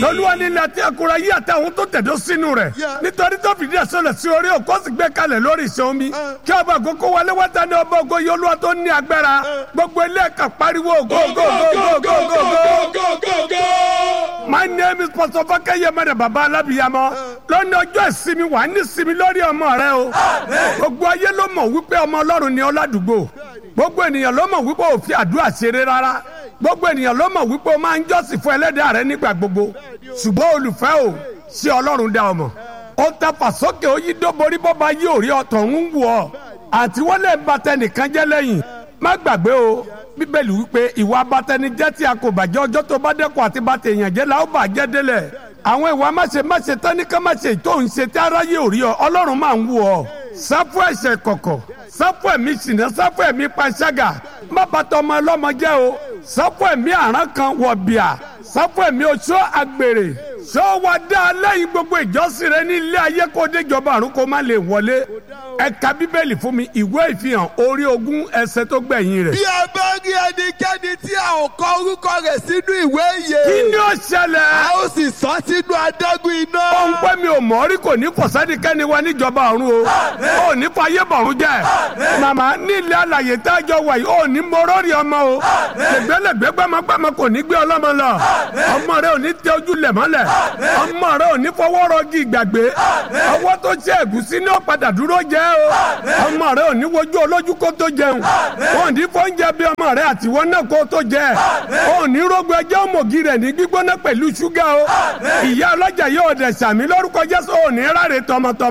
lọ́lúwa ní ilẹ̀ àti àkúrà yí àtàwọn tó tẹ̀dó sínú rẹ̀ nítorí tó fìdí ẹ̀ sọlẹ̀ sí orí òkú sì gbé kalẹ̀ lórí ìṣẹ́ omi kí ọba àkókò wọlé wọ́tá ní ọba ògo yìí olúwa tó ní agbára gbogbo ilé ẹ̀ka pariwo go go go go go go go. my name is pastor fakeye mẹ́rẹ̀ baba alábìyamọ lónìí ọjọ́ ìsinmi wà ní ìsinmi lórí ọmọ rẹ o gbogbo ayé ló mọ̀ wípé ọmọ ọlọ́run ni ọ́ ládùúgbò gbogbo ènìyàn ló mọ̀ wípé òfin àdúrà ṣeré rárá gbogbo ènìyàn ló mọ̀ wípé o máa ń jọ́sìn fún ẹlẹ́dàá rẹ nígbà gbogbo ṣùgbọ́n olùfẹ́ o ṣé ọlọ́run dá ọmọ ó ta fàsókè ó yí dóborí bọ́ba yí òrí ọ̀tọ̀ ń wù ọ́ àti wọ́n lè ba tẹnìkan jẹ́ lẹ́yìn má gbàgbé o bíbélì wípé ìwà abatẹnijẹ́ tí a kò bàjẹ́ ọjọ́ tó bá dẹ́kun àti bá tèèyàn jẹ́ la ó bàjẹ́ délẹ̀ àwọn ìwà máṣe máṣe tánìkan máṣe tó ń ṣe tí aráyé ò rí ọ ọlọ́run máa ń wù ọ́ sáfù ẹ̀ṣẹ̀ kọ̀kọ̀ sáfù ẹ̀mí ṣìnà sáfù ẹ̀mí panṣágà má bàtà ọmọ ọlọ́mọ jẹ́ o sáfù ẹ̀mí àrán kan wọ̀ bíà sáfù ẹ̀mí oṣó àgbèrè ṣó wa dá lẹ́yìn gbogbo ìjọsìn rẹ ní ilé ayé kó déjọba àrùn kó má lè wọlé ẹ ka bíbélì fún mi ìwé ìfihàn orí ogún ẹsẹ̀ tó gbẹ̀yìn rẹ̀. bí a bá rí ẹnikẹ́ni tí a ò kọ orúkọ rẹ̀ sínú ìwé ìyè. kí ni ó ṣẹlẹ̀. a ó sì sọ sínú adágún iná. ó ń pẹ́ mi ò mọ̀ rí kò ní fọ̀sẹ́nikẹ́ni wa níjọba ọ̀run o ó ní fàyè bọ̀rún jẹ́ màmá ní ilé alàyè tá a jọ wà yìí ó ní morórì ọmọ o lẹ́gbẹ́lẹ́gbẹ́ gbẹ́mọgbẹ́mọ kò ní gbé ọlọ́mọ lọ ọmọ rẹ ò ní tẹ ojú lẹ̀ mọ́lẹ̀ ọmọ rẹ ò ní fọwọ́ rọgí ìgbàgbé ọwọ́ tó ṣe ẹ̀gúsí ní ọ̀padà dúró jẹ́ o ọmọ rẹ ò ní wojú olójú kó tó jẹun wọn ò ní fọ́njẹ bí ọmọ rẹ àtiwọ́ náà kó tó jẹ ò ní rógbó ẹjẹ́ òmògì rẹ̀ ní gbígbóná pẹ̀lú ṣúgà o ìyá ọlọ́jà yóò dẹ̀ sàmí lórúkọ Jésù ò ní ráre tọmọtọmọ.